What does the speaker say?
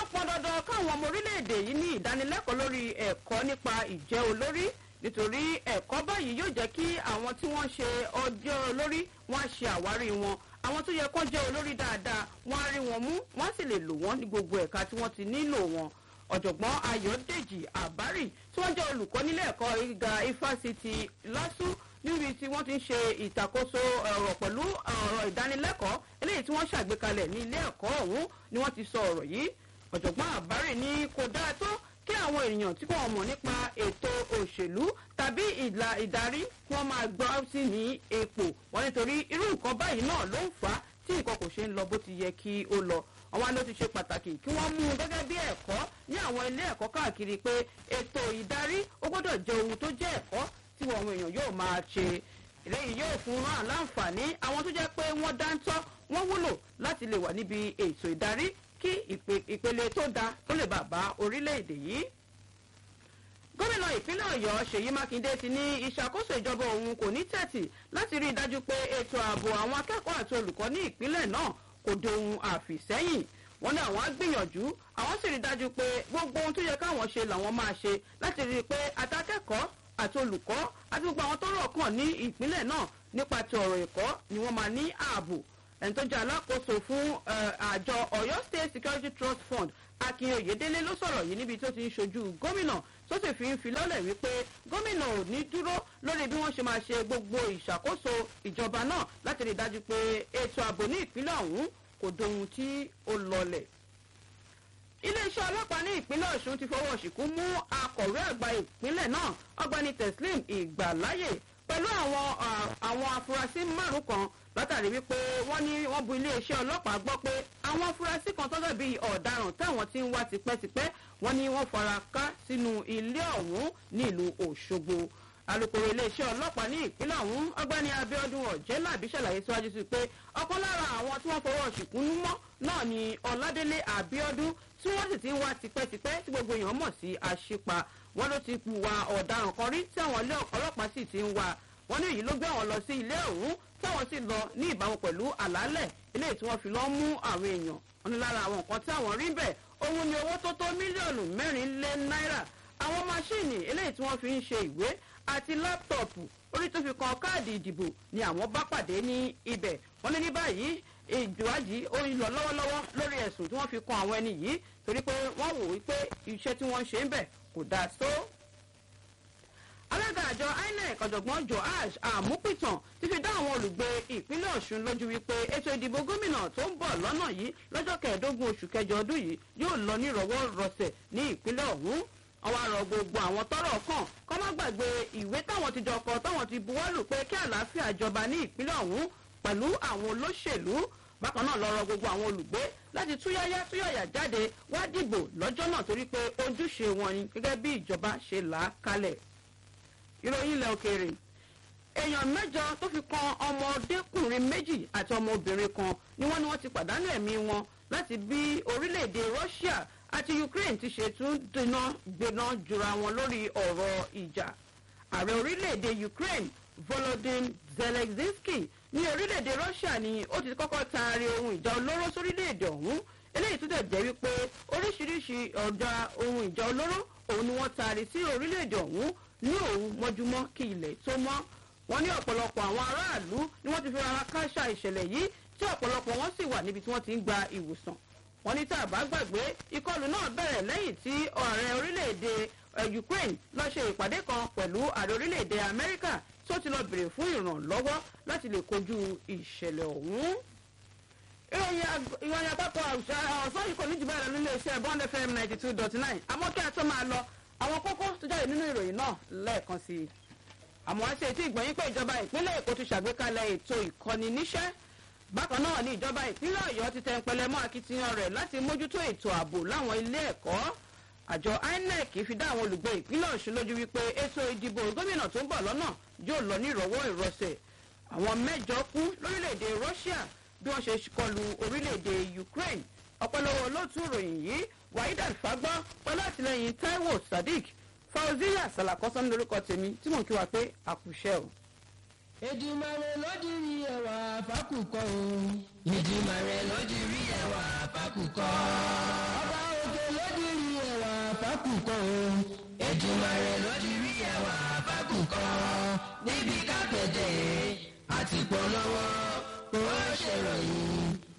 pọn dandan káwọn ọmọ orílẹ̀-èdè yìí ní ìdánilẹ́kọ̀ọ́ lórí ẹ̀kọ́ nípa ìjẹ́ olórí nítorí ẹ̀kọ́ báyìí yóò jẹ́ kí àwọn tí wọ́n ṣe ọjọ́ olórí wọ́n á ṣe àwárí wọn àwọn tó yẹ kó jẹ́ olórí dáadáa wọ́n á rí wọn mú wọ́n á sì lè lò wọ́n ní gbogbo ẹ̀ka tí wọ́n ti nílò wọn ọ̀jọ̀gbọ́n ayọ̀dèjì àbárì tí wọ́n jẹ́ olùkọ́ nílé ẹ̀kọ́ gíga ifásitì lásù níbi tí wọ́n ti ń ṣe ìtàkóso ọ̀rọ̀ pẹ̀lú ọ̀rọ̀ ìdánilẹ́kọ̀ọ́ eléyìí tí wọ́n ṣàgbékalẹ̀ ní ilé ẹ̀kọ́ ọ̀hún ni wọ́n ti sọ ọ̀rọ̀ yìí ọ̀jọ̀gbọ́n àbárì ní kò dáa tó kí àwọn èèyàn tí wọ́n mọ̀ nípa ètò òṣèlú tàbí ìlà ìdarí kí wọ́n máa gbọ́ sí ní epo wọn nítorí irú nǹkan báyìí náà ló ń fà á tí nǹkan kò ṣe ń lọ bó ti yẹ kí ó lọ àwọn ló ti ṣe pàtàkì kí wọ́n mú un gẹ́gẹ́ bí ẹ̀kọ́ ní àwọn ilé ẹ̀kọ́ káàkiri pé ètò ìdarí ó gbọ́dọ̀ jẹ́ ohun tó jẹ́ ẹ̀kọ́ tí àwọn èèyàn yóò máa ṣe eléyìí yóò fún wọn láǹfààní àwọn tó jẹ́ pé wọ́n dáńtọ́ wọ́n wúlò láti lè wà níbi ètò ìdarí kí ìpele tó da tó lè bàbá orílẹ̀-èdè yìí gómìnà ìpínlẹ̀ ọ̀yọ́ ṣèyí mákindé ti ní ìṣàkóso ìjọba òun kò ní tẹ̀tì láti rí i dájú pé ètò ààbò àwọn akẹ́kọ̀ọ́ àti olùkọ́ ní ìpínlẹ̀ náà kò dohun àfìsẹ́yìn wọn ní àwọn á gbìyànjú àwọn sì rí i dájú pé gbogbo ohun tó yẹ káwọn ṣe làwọn máa ṣe láti rí i pé àtàkẹ́kọ̀ọ́ àti olùkọ́ àti gbogbo àwọn tó rọ̀ kàn ní ìpínlẹ̀ náà nípa ti ọ̀rọ̀ ẹ̀kọ́ ni wọ́n máa ní ààbò ẹni tó jẹ́ alákòóso fún àjọ ọ̀yọ́ state security trust fund akin oyedele ló sọ̀rọ̀ yìí níbi tó ti ń ṣojú gómìnà tó sì fi ń fi lọ́lẹ̀ wípé gómìnà ò ní dúró lórí bí wọ́n ṣe máa ṣe gbogbo ìṣàkóso ìjọba náà láti rí i dájú pé ètò ààbò ní ìpínlẹ̀ ọ̀hún kò dohun tí ó lọlẹ̀ iléeṣẹ́ ọlọ́pàá ní ìpínlẹ̀ ọ̀ṣun ti fọwọ́ ṣìkún mú akọ̀wé àgbà ìpínlẹ̀ náà ọgbẹ́ni teslim ìgbàláyè pẹ̀lú àwọn àwọn afurasí márùn kan látàrí wípé wọ́n ní wọ́n bu iléeṣẹ́ ọlọ́pàá gbọ́ pé àwọn afurasí kan tọ́jọ́ bíi ọ̀daràn táwọn ti ń wá tipẹ́tipẹ́ wọ́n ní wọ́n fara ká sínú ilé ọ̀hún nílùú òṣogbo alūkkóró iléeṣẹ́ ọlọ́pàá ní ìpínlẹ̀ ọ̀hún ọgbẹ́ni abiodun ọ̀jẹ́làbí ṣàlàyé síwájú sí pé ọ̀kan lára àwọn tí wọ́n fọwọ́ ṣìkún mọ́ náà ni ọ̀ládélé abiodun tí wọ́n sì ti ń wá tipẹ́tipẹ́ tí gbogbo èèyàn mọ̀ sí àṣìpa wọ́n ló ti hùwà ọ̀daràn kan rí tí àwọn ilé ọlọ́pàá sì ti ń wá wọ́n ní èyí ló gbé àwọn lọ sí ilé ọ̀hún táwọn sì lọ ní ìbámu pẹ̀lú àlálẹ̀ eléyìí tí wọ́n fi lọ́ mú àwọn èèyàn wọn ní lára àwọn nǹkan tí àwọn rí bẹ̀ òun ni owó tó tó mílíọ̀nù mẹ́rin lé náírà àwọn máṣíìnì eléyìí tí wọ́n fi ń ṣe ìwé àti láptọ̀pù orí tó fi kan káàdì ìdìbò ni àwọn bá pàdé ní ibẹ̀ wọ́n ní ní báyìí ìjọ́àjì ó ń lọ lọ́wọ́lọ́wọ́ lórí ẹ̀sùn tí wọ́n fi kan àwọn ẹni yìí torí pé wọ́n wò wípé iṣẹ́ tí wọ́n ń ṣe ń bẹ̀ kò dáa tó alága àjọ inec ọ̀jọ̀gbọ́n joash àmúpìtàn ti fi dá àwọn olùgbé ìpínlẹ̀ ọ̀ṣun lójú wípé ètò ìdìbò gómìnà tó ń bọ̀ lọ́nà yìí lọ́jọ́ kẹẹ̀ẹ́dógún oṣù kẹjọ ọdún yìí yóò lọ nírọ̀wọ́ rọsẹ̀ ní ìpínlẹ̀ ọ̀hún àwọn arọ gbogbo àwọn tọrọ kàn kọ́ má gbàgbé ìwé táwọn ti jọ kọ táwọn ti buwọ́lù pé kí àlàáfíà jọba ní ìpínlẹ̀ ọ̀hún pẹ̀lú àwọn olóṣèlú bákan náà lọ́rọ̀ gbogbo àwọn olùgbé láti túyáyá túyàyà jáde wá dìbò lọ́jọ́ náà torí pé ojúṣe wọn ni gẹ́gẹ́ bí ìjọba ṣe là á kalẹ̀ ìròyìn ilẹ̀ òkèèrè èèyàn mẹ́jọ tó fi kan ọmọdékùnrin méjì àti ọmọbìnrin kan ni wọ́n ní wọ́n ti pàdánù ẹ̀mí wọn láti bí orílẹ̀-èdè russia àti ukraine ti ṣe tún dènà gbéná jura wọn lórí ọ̀rọ̀ ìjà ààrẹ orílẹ̀-èdè ukraine volodymyr zelensky ní orílẹ̀-èdè russia ni ó ti kọ́kọ́ taari ohun ìjà olóró sórílẹ̀-èdè ọ̀hún eléyìí tó dẹ̀ jẹ́ wípé oríṣiríṣi ọ̀dà ohun ìjà olóró òun ni wọ́n taari sí orílẹ̀-èdè ọ̀hún ní òun mọ́júmọ́ kí ilẹ̀ tó mọ́ wọ́n ní ọ̀pọ̀lọpọ̀ àwọn aráàlú ni wọ́n ti fi rárá káṣá ìṣẹ̀lẹ̀ yìí tí ọ̀pọ̀lọpọ̀ wọn sì wà níbi tí wọ́n ti ń gba ìwòsàn wọ́n ní tá a bá gbàgbé ìkọlù náà bẹ̀rẹ̀ lẹ́yìn tí ààrẹ orílẹ̀-èdè ukraine lọ ṣe ìpàdé kan pẹ̀lú ààrẹ orílẹ̀-èdè amẹ́ríkà tó ti lọ bèrè fún ìrànlọ́wọ́ láti lè kojú ìṣẹ̀lẹ̀ ọ̀hún ìròyìn àpapọ̀ ọ̀sán yìí kò ní jù bẹ́ẹ̀ lọ nílé iṣẹ́ bond fm ninety two dot nine àmọ́ kí a tó máa lọ àwọn kókó tó jáde nínú ìròyìn náà lẹ́ẹ̀kan sí i àmọ́ ẹ ṣe tí ìgbọ̀nyín pé ìjọba ìpínlẹ̀ èkó ti ṣàgbékalẹ̀ ètò ìkọ́ni níṣẹ́ bákan náà ni ìjọba ìpínlẹ̀ ọ̀yọ́ ti tẹ ń mọ́ akitiyan rẹ̀ láti mójútó ètò ààbò láwọn ilé ẹ̀kọ́ àjọ inec fi dá àwọn olùgbé ìpínlẹ̀ ọ̀ṣun lójú wípé ètò ìdìbò gómìnà tó ń bọ̀ lọ́nà yóò lọ ní ìrọ̀wọ́ ìrọsẹ̀ àwọn mẹ́jọ kú lórílẹ̀‐èdè russia bí wọ́n ṣe kọlu orílẹ̀‐èdè ukraine ọ̀pọ̀lọpọ̀ olóòtú ìròyìn yìí wahidat fagbọ́ pẹ̀lú àtìlẹyìn taiwo sadiq fauziya salakọ́sán lórúkọ tèmi tí mò ń kí wa pé àkùṣẹ́ o. Èdùmàrè ló dirí ẹwà fákùkọ o. Èdùmàrè ló dirí ẹwà fákùkọ. Ọba òkè fákùkọ o. Èdùmàrè ló ti rí ẹwà fákùkọ. níbi kápẹ́tẹ̀ àti polówó kò ṣèròyìn